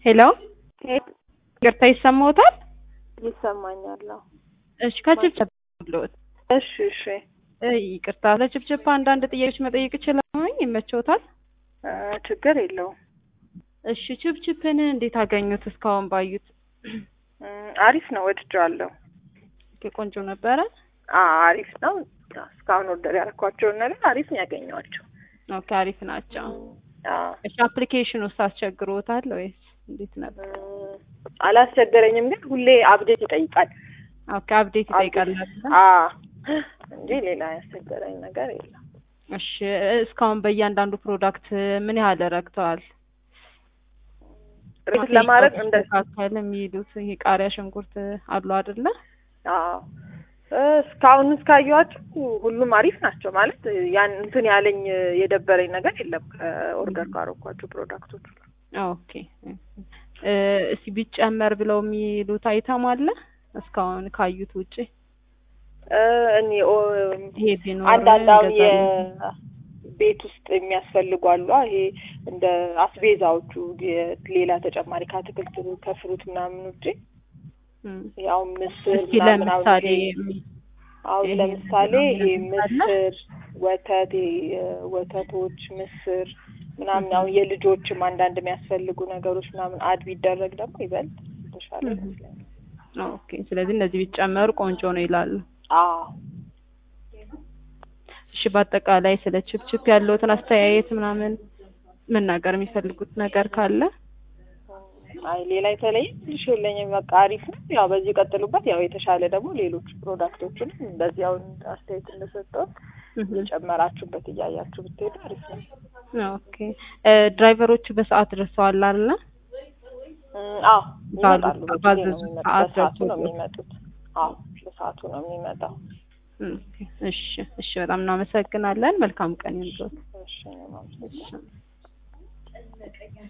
ሄሎ ይቅርታ ይሰማዎታል? ይሰማኛል። አዎ። እሺ ከችብችብ ብሎት እሺ እሺ እ ይቅርታ ለችብችብ አንዳንድ ጥያቄዎች መጠየቅ እችላለሁኝ? ይመችዎታል? እ ችግር የለውም። እሺ ችብችብን እንዴት አገኙት? እስካሁን ባዩት እ አሪፍ ነው፣ ወድጄዋለሁ። ኦኬ፣ ቆንጆ ነበረ። አ አሪፍ ነው። እስካሁን ኦርደር ያደረኳቸውን ነገር አሪፍ ነው ያገኘኋቸው። ኦኬ፣ አሪፍ ናቸው። አዎ እሺ አፕሊኬሽን ውስጥ አስቸግሮታል ወይስ እንዴት ነበር? እ አላስቸገረኝም፣ ግን ሁሌ አፕዴት ይጠይቃል። ኦኬ፣ አፕዴት ይጠይቃል አይደል? አ እንጂ ሌላ ያስቸገረኝ ነገር የለም። እሺ እስካሁን በእያንዳንዱ ፕሮዳክት ምን ያህል ረክተዋል? ሬት ለማድረግ እንደ መካከል የሚሄዱት ይሄ ቃሪያ፣ ሽንኩርት አሉ አይደለ? አዎ እ እስካሁን እስካየኋቸው ሁሉም አሪፍ ናቸው። ማለት ያን እንትን ያለኝ የደበረኝ ነገር የለም ከኦርደር ካረኳቸው ፕሮዳክቶች ሁሉ። ኦኬ እ እስኪ ቢጨመር ብለው የሚሉት አይተም አለ እስካሁን ካዩት ውጪ እ እኔ ኦ ይሄ ቢኖር አንዳንድ አሁን እንገዛለን። የቤት ውስጥ የሚያስፈልጉ አሉ። ይሄ እንደ አስቤዛዎቹ የ- ሌላ ተጨማሪ ከአትክልት ከፍሩት ምናምን ውጪ እም። ያው ምስር እስኪ ምናምን አሁን ለምሳሌ ይሄ የሚ- አሁን ይሄ ለምሳሌ ይሄ ምናምን አለ? ምስር፣ ወተት፣ ይሄ ወተቶች፣ ምስር ምናምን አሁን የልጆችም አንዳንድ የሚያስፈልጉ ነገሮች ምናምን አድ ቢደረግ ደግሞ ይበልጥ የተሻለ እም። ይመስለኛል። ኦኬ ስለዚህ እነዚህ ቢጨመሩ ቆንጆ ነው ይላሉ። አዎ እሺ በአጠቃላይ ስለ ችፕችፕ ያለውትን አስተያየት ምናምን መናገር የሚፈልጉት ነገር ካለ አይ ሌላ የተለየ ትንሽ የለኝም። በቃ አሪፍ ነው። ያው በዚህ ቀጥሉበት። ያው የተሻለ ደግሞ ሌሎች ፕሮዳክቶችንም እንደዚህ አሁን አስተያየት እንደሰጠው እህ። የጨመራችሁበት እያያችሁ ብትሄዱ አሪፍ ነው። ኦኬ እ ድራይቨሮቹ በሰዓት ደርሰዋል አይደለ? እም፣ አዎ ባሉት ይመጣሉ። በጊዜ ነው ባዘዙት የሚመጡት። ሰዓት በሰዓቱ ነው ደርሶ የሚመጡት። አዎ በሰዓቱ ነው የሚመጣው። ኦኬ እሺ እሺ በጣም እናመሰግናለን። መልካም ቀን ይሁንልዎት። እሺ ነው ማለት ነው። እሺ